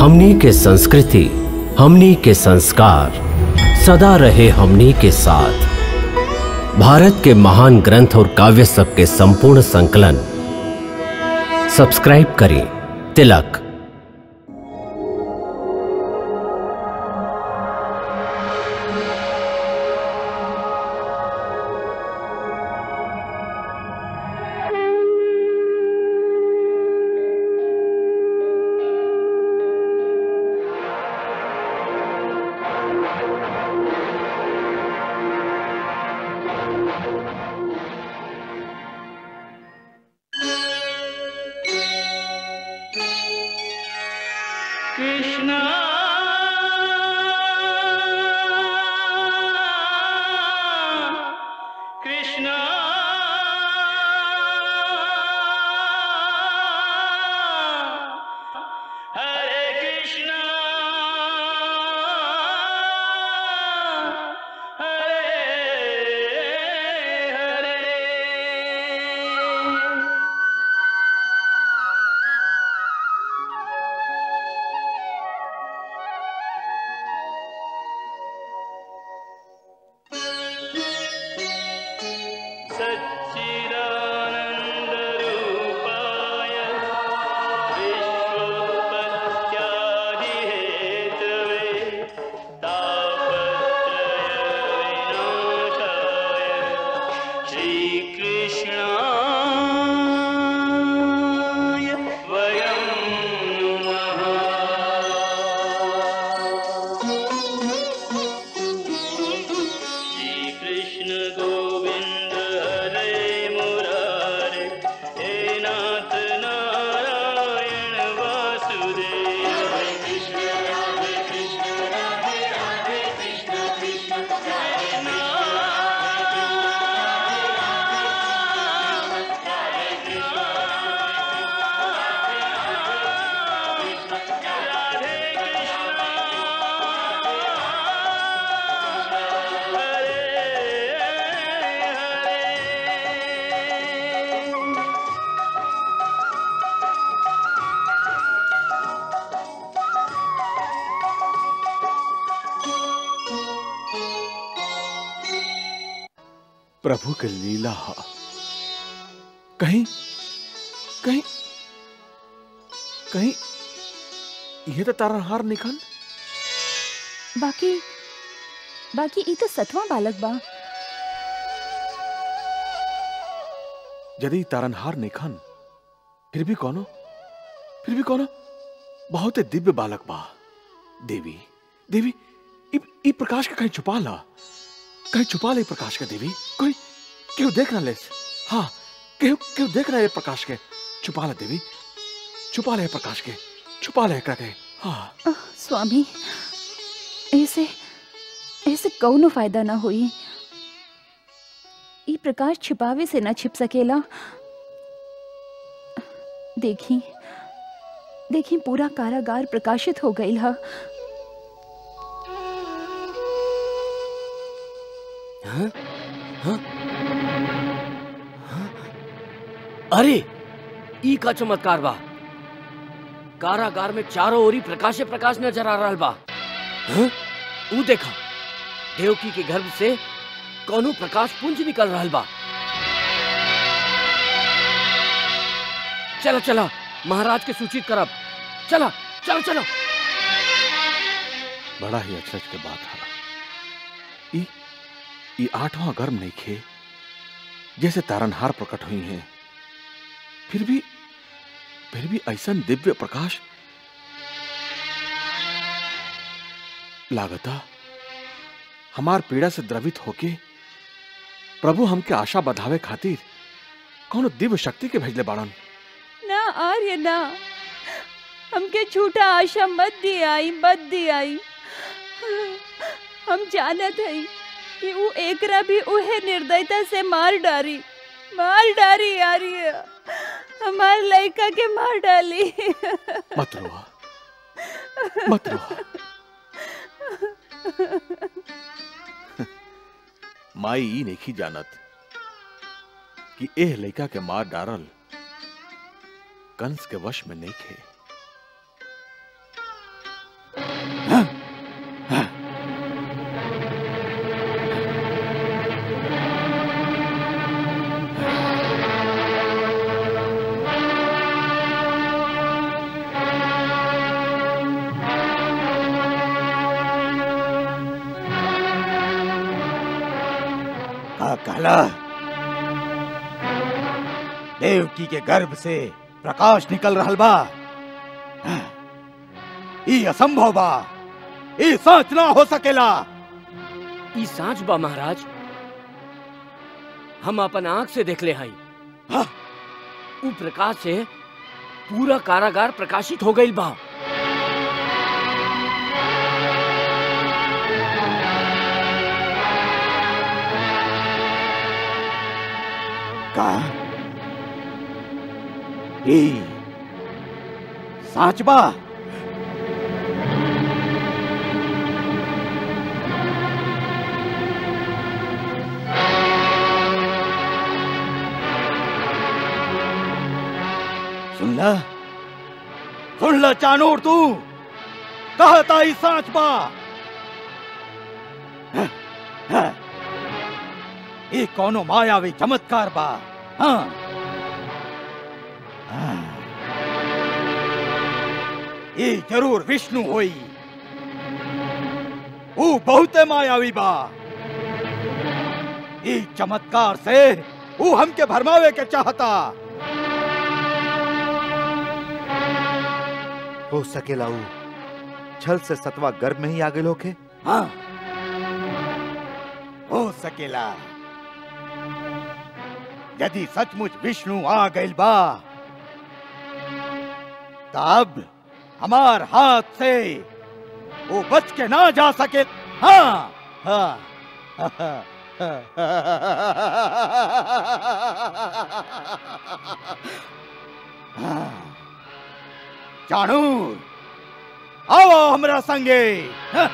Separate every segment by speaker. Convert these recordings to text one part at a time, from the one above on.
Speaker 1: हमनी के संस्कृति हमनी के संस्कार सदा रहे हमनी के साथ भारत के महान ग्रंथ और काव्य सब के संपूर्ण संकलन सब्सक्राइब करें तिलक
Speaker 2: कृष्णा कृष्णा हरे कृष्णा हरे हरे सच्चिदानन्दरूपाय विश्वोत्पत्त्यादिहेतवे तापत्रयविनाशाय श्रीकृष्णाय वयं श्रीकृष्ण गोविन्द हरे मुरारे हे नाथ नारायण वासुदेव हरे कृष्ण हरे कृष्ण राधे राधे कृष्ण कृष्ण कृष्ण राधे हरे
Speaker 3: प्रभु के लीला ह। कहीं कहीं कहीं ये तो तारनहार निखन
Speaker 4: बाकी बाकी ई तो सतवा बालक बा
Speaker 3: यदि तारनहार निखन फिर भी कौनो फिर भी कौनो बहुत दिव्य बालक बा देवी देवी इ, इ प्रकाश के कहीं छुपा ला कहीं छुपा ले इ प्रकाश के देवी कोई क्यों देख ना ले हाँ क्यों क्यों देख रहा है प्रकाश के छुपा ला देवी छुपा ले प्रकाश के छुपा ले एकरा के हाँ
Speaker 4: आह, स्वामी ऐसे ऐसे कौनो फायदा ना होई ई प्रकाश छिपावे से ना छिप सकेला देखी देखी पूरा कारागार प्रकाशित हो गईल हा
Speaker 1: हाँ? हाँ? हाँ? अरे ई का चमत्कार बा कारागार में चारों ओरी प्रकाशे प्रकाश नजर आ रहल बा हाँ? ऊ देखा देवकी के गर्भ से कौनो प्रकाश पुंज निकल रहल बा चला चला महाराज के सूचित करब चला चलो चलो
Speaker 3: बड़ा ही अचरज के बात है ई ई आठवां गर्म नहीं खे जैसे तारनहार प्रकट हुई हैं फिर भी फिर भी ऐसा दिव्य प्रकाश लागता हमार पीड़ा से द्रवित होके प्रभु हमके आशा बधावे खातिर कौन दिव्य शक्ति के भेजले बाड़न
Speaker 4: ना आर्य ना हमके झूठा आशा मत दी आई मत दी आई हम जानत हई कि ऊ एकरा भी उहे निर्दयता से मार डारी मार डारी आर्य हमार लड़का के मार डाली
Speaker 3: मत रोआ मत रोआ माई ई नहीं जानत कि एह लड़का के मार डारल कंस के वश में नहीं खे
Speaker 5: कहला देवकी के गर्भ से प्रकाश निकल रहल बा ई असंभव बा ई सच ना हो सकेला
Speaker 1: ई सांच बा महाराज हम अपन आंख से देख ले हई
Speaker 5: हाँ?
Speaker 1: उ प्रकाश से पूरा कारागार प्रकाशित हो गईल बा
Speaker 5: का ई सच बा सुन ल सुन ल चानूर तू कहता ही सच बा हाँ, हाँ। ये कौनो मायावी चमत्कार बा हाँ हाँ। ये जरूर विष्णु होई वो बहुते मायावी बा ये चमत्कार से वो हमके भरमावे के चाहता
Speaker 6: हो सकेला ऊ छल से सतवा गर्भ में ही आ गए होके
Speaker 5: हाँ हो सकेला यदि सचमुच विष्णु आ गइल बा तब हमार हाथ से वो बच के ना जा सके हाँ हाँ हाँ। जानू आओ हमरा संगे हाँ।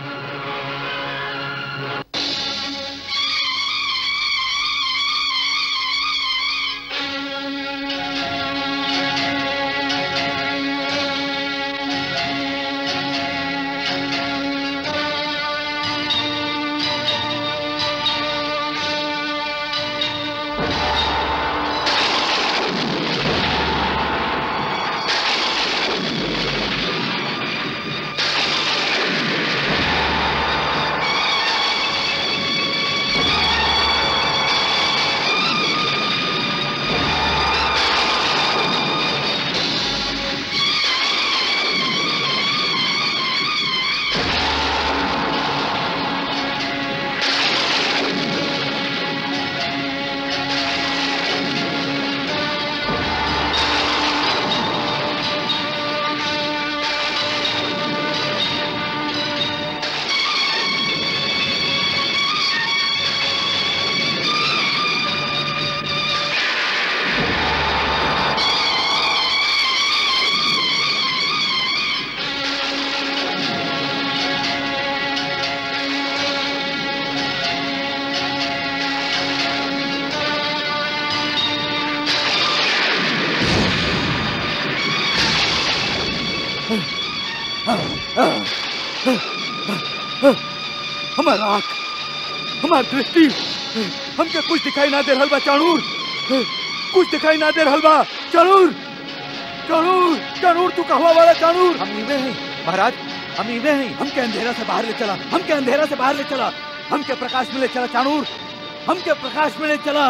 Speaker 5: हमारा आंख हमार दृष्टि हमके कुछ दिखाई ना दे रहल बा चाणूर कुछ दिखाई ना दे रहल बा चाणूर चाणूर चाणूर तू कहवा वाला चाणूर
Speaker 6: हम इवे हैं महाराज हम इवे हैं
Speaker 5: हमके अंधेरा से बाहर ले चला हमके अंधेरा से बाहर ले चला हमके प्रकाश में ले चला चाणूर हमके प्रकाश में ले चला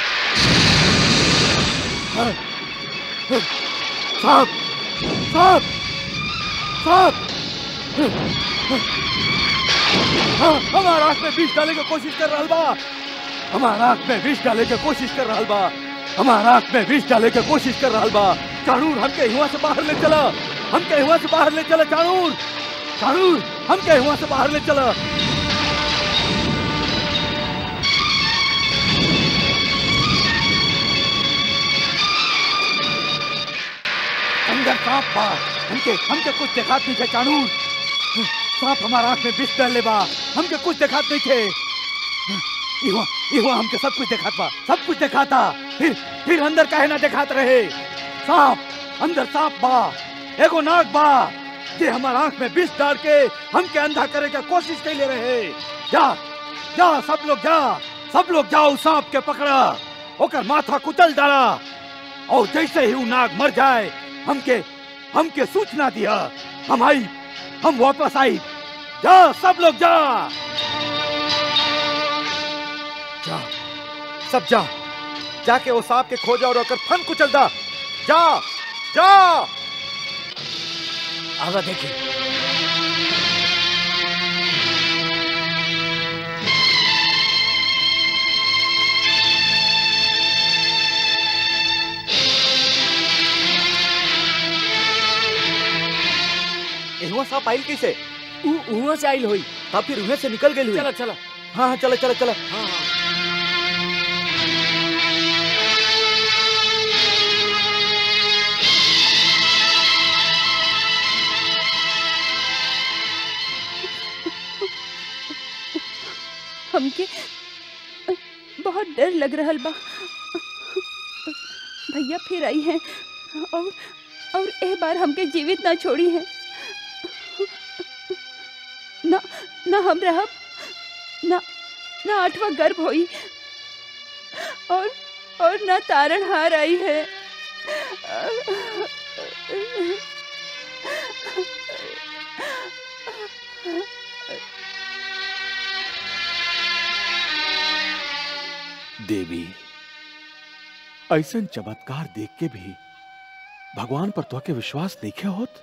Speaker 5: हाँ, हाँ, साहब साहब साहब हाँ, हमारा आंख में विष डाले की कोशिश कर रहा बा हमारा आंख में विष डाले की कोशिश कर रहा बा हमारा आंख में विष डाले की कोशिश कर रहा बा चाणूर हमके हुआ से बाहर ले चला हमके हुआ से बाहर ले चला चाणूर चाणूर हमके हुआ से बाहर ले चला अंदर सांप बा हमके हमके कुछ दिखात नहीं थे चाणूर सांप हमारा आंख में विष डाले बा हमके कुछ दिखात नहीं थे इहो इहो हमके सब कुछ दिखात बा सब कुछ दिखाता फिर फिर अंदर काहे ना दिखात रहे सांप अंदर सांप बा एगो नाग बा जे हमार आंख में विष डाल के हमके अंधा करे के कोशिश कैले रहे जा जा सब लोग जा सब लोग जाओ सांप के पकड़ा ओकर माथा कुचल डाला और जैसे ही वो नाग मर जाए हमके हमके सूचना दिया हम आई हम वापस आई जा सब लोग जा जा
Speaker 6: सब जा जाके वो सांप के खोजा और ओकर फन कुचल दा जा जा
Speaker 1: आवा देखी
Speaker 6: एहुआ सांप आइल कैसे
Speaker 1: ऊ उहाँ से आइल होई
Speaker 6: तब फिर उहे से निकल गई हुई
Speaker 1: चला चला
Speaker 6: हाँ हाँ चलो चलो चलो
Speaker 1: हाँ हाँ
Speaker 4: हमके बहुत डर लग रहा बा भैया फिर आई हैं और और ए बार हमके जीवित ना छोड़ी हैं ना ना हम रहब ना ना आठवां गर्भ होई और और ना तारण हार आई है
Speaker 3: देवी ऐसन चमत्कार देख के भी भगवान पर तो के विश्वास नहीं होत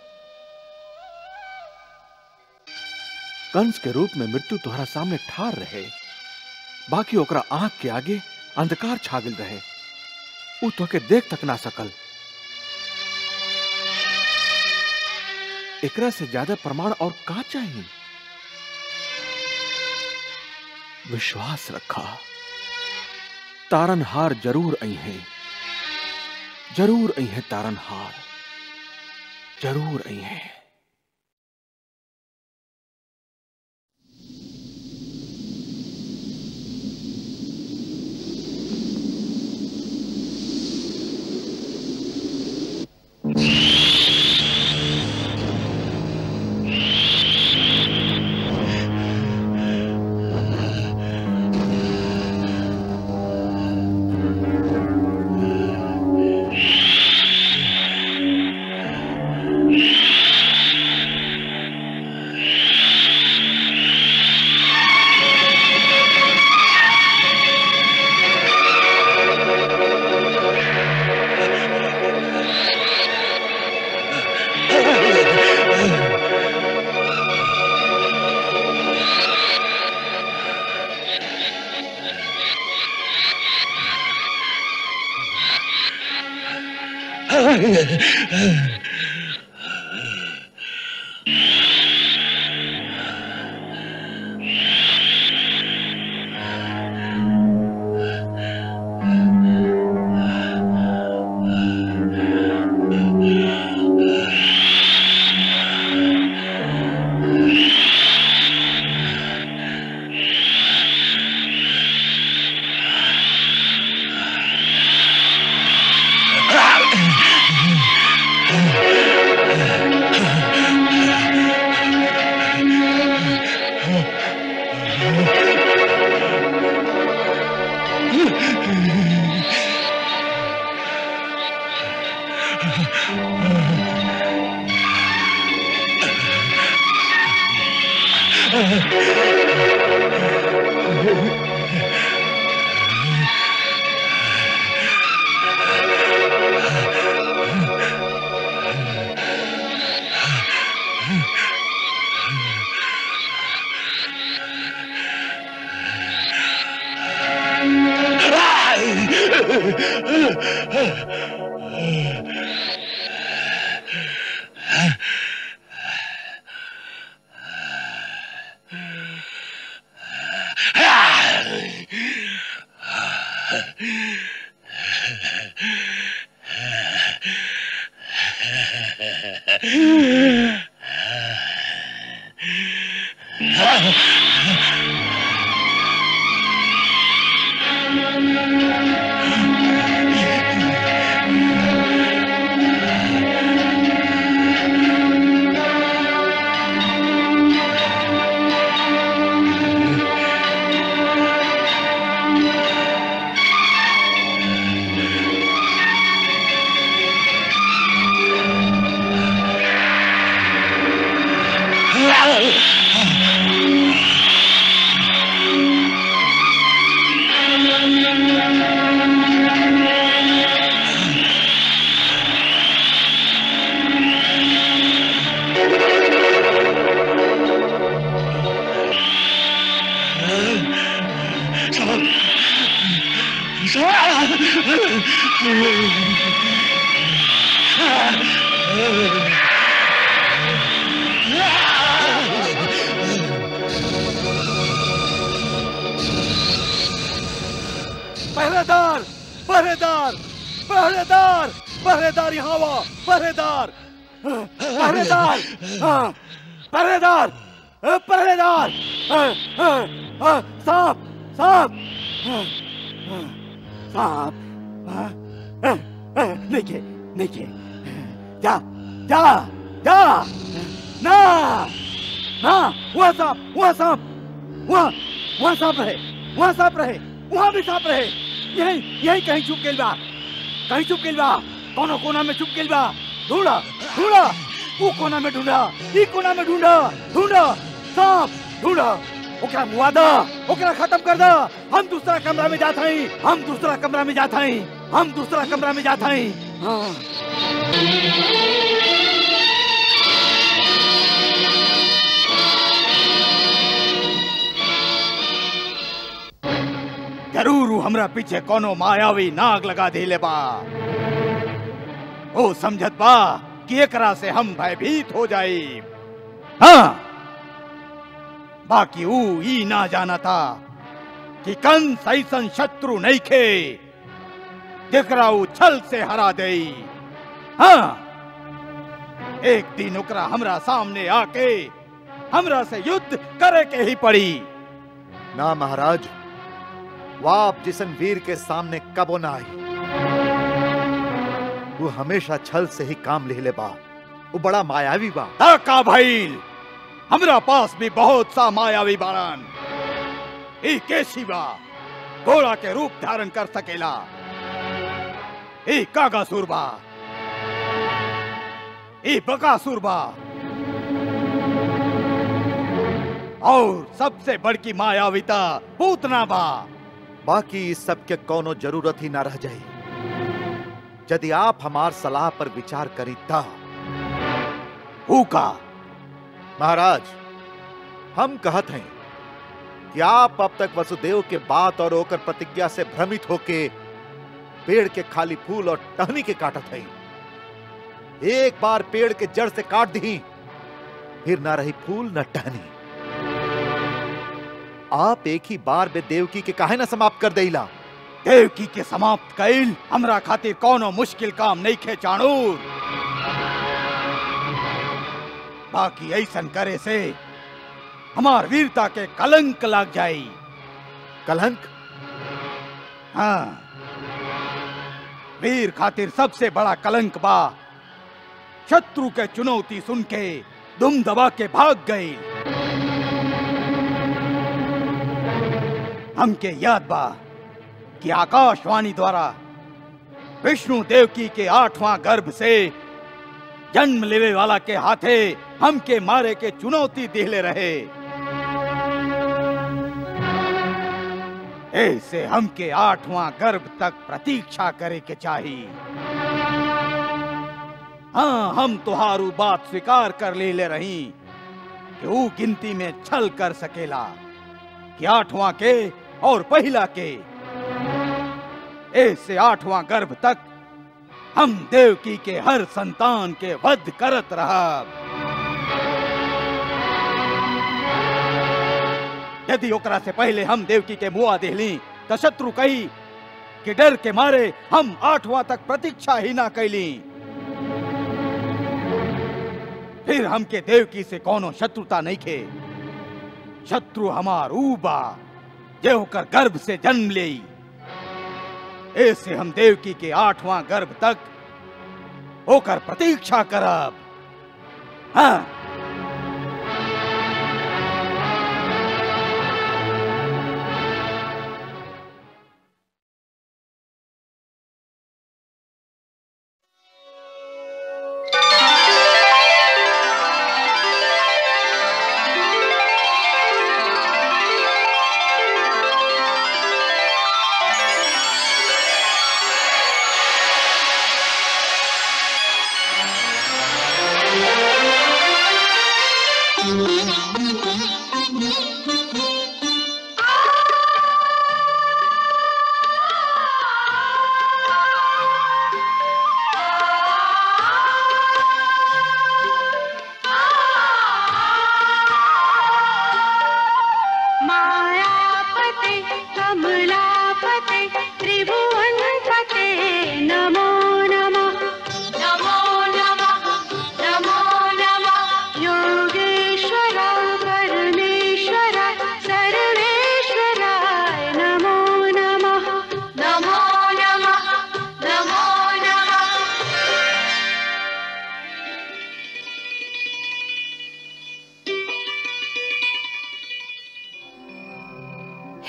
Speaker 3: कंस के रूप में मृत्यु तुम्हारा सामने ठार रहे बाकी ओकरा आंख के आगे अंधकार छागिल रहे उ तो के देख तक ना सकल एकरा से ज्यादा प्रमाण और का चाहिए विश्वास रखा तारनहार जरूर आई हैं जरूर आई हैं तारनहार जरूर आई हैं
Speaker 5: पहरेदार पहरेदार पहरेदार पहरेदार यहाँ वा पहरेदार पहरेदार हाँ, पहरेदार अ, पहरेदार अ, अ, अ, सांप सांप अ, अ, सांप अ, अ, अ, नीचे नीचे जा जा जा ना ना वहाँ सांप वहाँ सांप वहाँ वहाँ सांप रहे वहाँ सांप रहे वहाँ भी सांप रहे यही यही कहीं छुप गइल बा कहीं छुप गइल बा कोनो कोना में छुप गइल बा ढूंढा ढूंढा वो कोना में ढूंढा ई कोना में ढूंढा ढूंढा सांप ढूंढा ओकरा मुआ दा ओकरा खत्म कर दा हम दूसरा कमरा में जात हई हम दूसरा कमरा में जात हई हम दूसरा कमरा में जात हई हाँ जरूर ऊ हमरा पीछे कोनो मायावी नाग लगा देले बा ओ समझत बा कि एकरा से हम भयभीत हो जाई हाँ बाकी ऊ ई ना जाना था कि कंस ऐसन शत्रु नहीं खे जेकरा ऊ छल से हरा देई हाँ एक दिन ओकरा हमरा सामने आके हमरा से युद्ध करे के ही पड़ी
Speaker 6: ना महाराज वाप जिसन वीर के सामने कबो ना आई वो हमेशा छल से ही काम ले ले बा वो बड़ा मायावी बा
Speaker 5: ताका भइल हमरा पास भी बहुत सा मायावी बारन ई केसी बा घोड़ा के रूप धारण कर सकेला ई कागासुर बा ई बकासुर बा और सबसे बड़की मायाविता पूतना बा
Speaker 6: बाकी इस सब के कोनो जरूरत ही ना रह जाई यदि आप हमार सलाह पर विचार करी ता
Speaker 5: हु का
Speaker 6: महाराज हम कहत हैं कि आप अब तक वसुदेव के बात और ओकर प्रतिज्ञा से भ्रमित होके पेड़ के खाली फूल और टहनी के काटत हैं एक बार पेड़ के जड़ से काट दी फिर ना रही फूल न टहनी आप एक ही बार में देवकी के काहे ना समाप्त कर देला
Speaker 5: देवकी के समाप्त कैल हमरा खातिर कोनो मुश्किल काम नहीं खे चाणूर बाकी ऐसन करे से हमार वीरता के कलंक लग जाई
Speaker 6: कलंक
Speaker 5: हाँ वीर खातिर सबसे बड़ा कलंक बा शत्रु के चुनौती सुन के दुम दबा के भाग गई हमके याद बा कि आकाशवाणी द्वारा विष्णु देवकी के आठवां गर्भ से जन्म लेवे वाला के हाथे हमके मारे के चुनौती दिले रहे ऐसे हमके आठवां गर्भ तक प्रतीक्षा करे के चाहिए हाँ हम तुहारू बात स्वीकार कर ले ले रही कि ऊ गिनती में छल कर सकेला कि आठवां के और पहला के ऐसे आठवां गर्भ तक हम देवकी के हर संतान के वध करत रहा यदि ओकरा से पहले हम देवकी के मुआ देहली तो शत्रु कही कि डर के मारे हम आठवां तक प्रतीक्षा ही ना कैली फिर हमके देवकी से कोनो शत्रुता नहीं खे शत्रु हमार ऊ बा जे होकर गर्भ से जन्म ले ऐसे हम देवकी के आठवां गर्भ तक होकर प्रतीक्षा करब हाँ
Speaker 2: Thank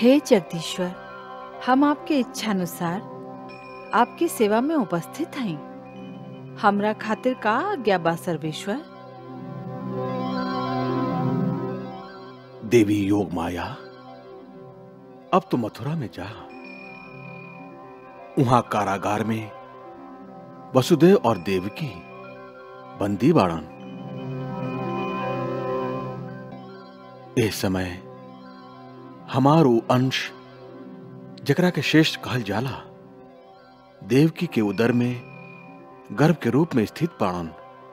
Speaker 7: हे जगदीश्वर हम आपके इच्छानुसार आपकी सेवा में उपस्थित हैं हमरा खातिर का आज्ञा बा सर्वेश्वर
Speaker 3: देवी योग माया अब तो मथुरा में जा वहां कारागार में वसुदेव और देवकी बंदी बाड़न इस समय हमार उ अंश जकरा के शेष कहल जाला देवकी के उदर में गर्भ के रूप में स्थित बाड़न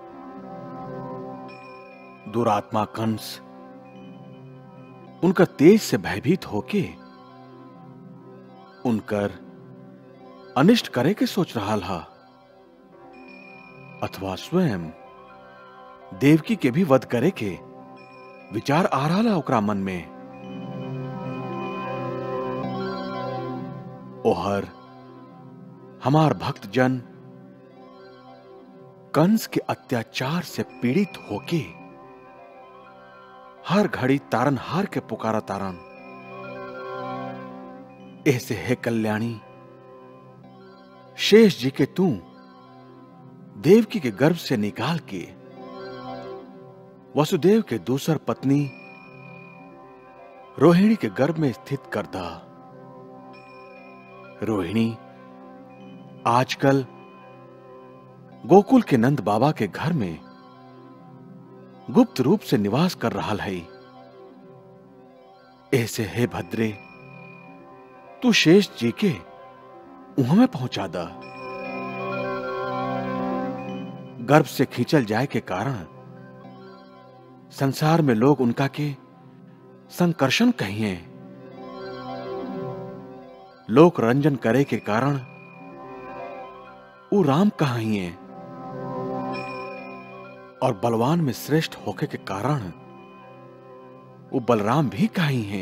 Speaker 3: दुरात्मा कंस उनका तेज से भयभीत होके उनकर अनिष्ट करे के सोच रहा हा अथवा स्वयं देवकी के भी वध करे के विचार आ रहा ओकरा मन में ओहर हमार भक्त जन कंस के अत्याचार से पीड़ित होके हर घड़ी तारनहार के पुकारा तारन ऐसे है कल्याणी शेष जी के तू देवकी के गर्भ से निकाल के वसुदेव के दूसर पत्नी रोहिणी के गर्भ में स्थित कर दा रोहिणी आजकल गोकुल के नंद बाबा के घर में गुप्त रूप से निवास कर रहा है ऐसे है भद्रे तू शेष जी के उह में पहुंचा दा गर्भ से खींचल जाए के कारण संसार में लोग उनका के संकर्षण कहिए लोक रंजन करे के कारण वो राम कहिए और बलवान में श्रेष्ठ होके के कारण वो बलराम भी कही हैं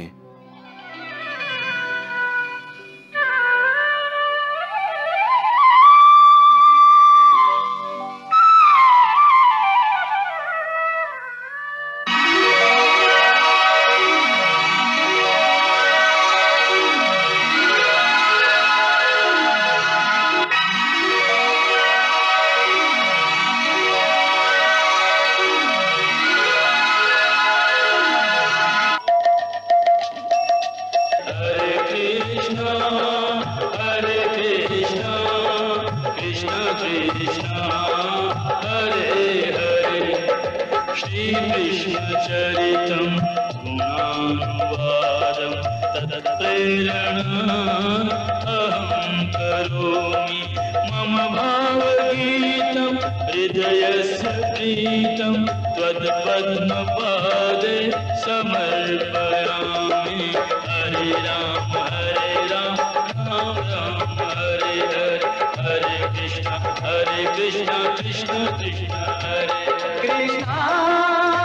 Speaker 2: हरे कृष्णा हरे कृष्णा कृष्ण कृष्णा हरे हरे श्री कृष्ण चरितम गुणानुवादम तत्प्रेरणा अहं करोमि मम भावगीतं हृदयस्य प्रीतं त्वत्पद्मपादे समर्पयामि हरे राम हरे राम राम राम हरे हरे हरे कृष्ण हरे कृष्ण कृष्ण कृष्ण हरे कृष्ण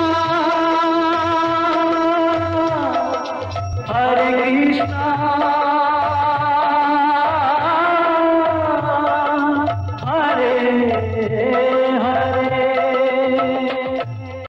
Speaker 2: हरे कृष्णा